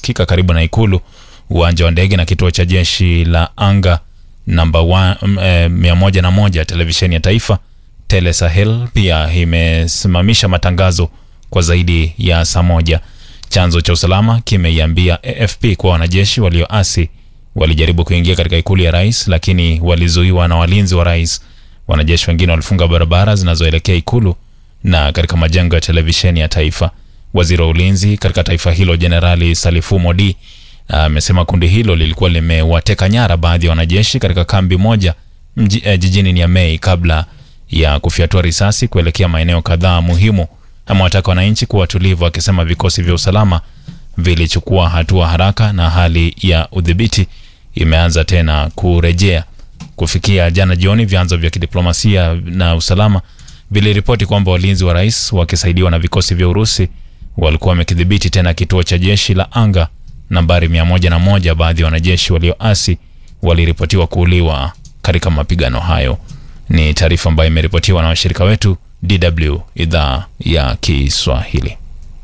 unasikika karibu na ikulu, uwanja wa ndege na kituo cha jeshi la anga namba wa- m- eh, mia moja na moja. Televisheni ya taifa Tele Sahel pia imesimamisha matangazo kwa zaidi ya saa moja. Chanzo cha usalama kimeiambia AFP kuwa wanajeshi walioasi walijaribu kuingia katika ikulu ya rais, lakini walizuiwa na walinzi wa rais. Wanajeshi wengine walifunga barabara zinazoelekea ikulu na katika majengo ya televisheni ya taifa. Waziri wa ulinzi katika taifa hilo Jenerali Salifu Modi amesema kundi hilo lilikuwa limewateka nyara baadhi ya wanajeshi katika kambi moja mji, eh, jijini Niamey kabla ya kufyatua risasi kuelekea maeneo kadhaa muhimu. Amewataka wananchi kuwa watulivu, akisema vikosi vya usalama vilichukua hatua haraka na hali ya udhibiti imeanza tena kurejea. Kufikia jana jioni, vyanzo vya kidiplomasia na usalama viliripoti kwamba walinzi wa rais wakisaidiwa na vikosi vya Urusi walikuwa wamekidhibiti tena kituo cha jeshi la anga nambari 101. Baadhi ya wanajeshi walioasi waliripotiwa kuuliwa katika mapigano hayo. Ni taarifa ambayo imeripotiwa na washirika wetu DW idhaa ya Kiswahili.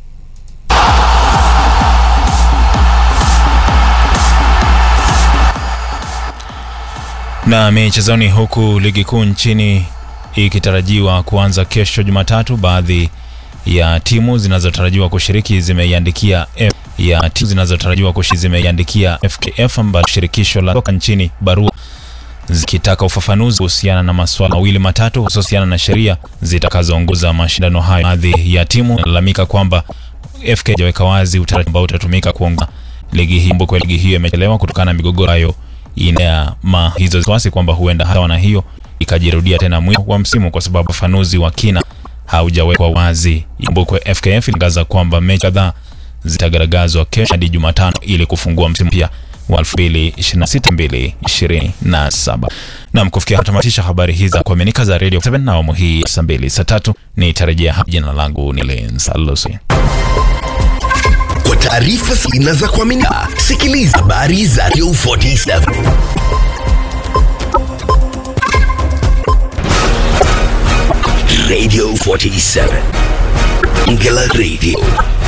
Na michezoni, huku ligi kuu nchini ikitarajiwa kuanza kesho Jumatatu, baadhi ya timu zinazotarajiwa kushiriki zimeiandikia F ya timu zinazotarajiwa kushiriki zimeiandikia FKF ambayo shirikisho la soka nchini barua zikitaka ufafanuzi kuhusiana na masuala mawili matatu hususiana na sheria zitakazoongoza mashindano hayo. Baadhi ya timu lalamika kwamba FK hajaweka wazi utaratibu ambao utatumika kuongoza ligi hii. Kumbuka ligi hiyo imechelewa kutokana na migogoro hayo ina ma hizo wasiwasi kwamba huenda hata na hiyo ikajirudia tena mwisho wa msimu kwa sababu ufafanuzi wa kina haujawekwa wazi. Kumbukwe FKF ilitangaza kwamba mechi kadhaa zitagaragazwa kesho hadi Jumatano ili kufungua msimu mpya wa 2026-2027. Naam, kufikia tamatisha habari hizi za kuaminika za Radio 7 na awamu hii saa mbili saa tatu nitarejea hapa. Jina langu ni Lens Alusi. Kwa taarifa zina za kuaminika, sikiliza habari za Radio 47 Radio 47 Ngela Radio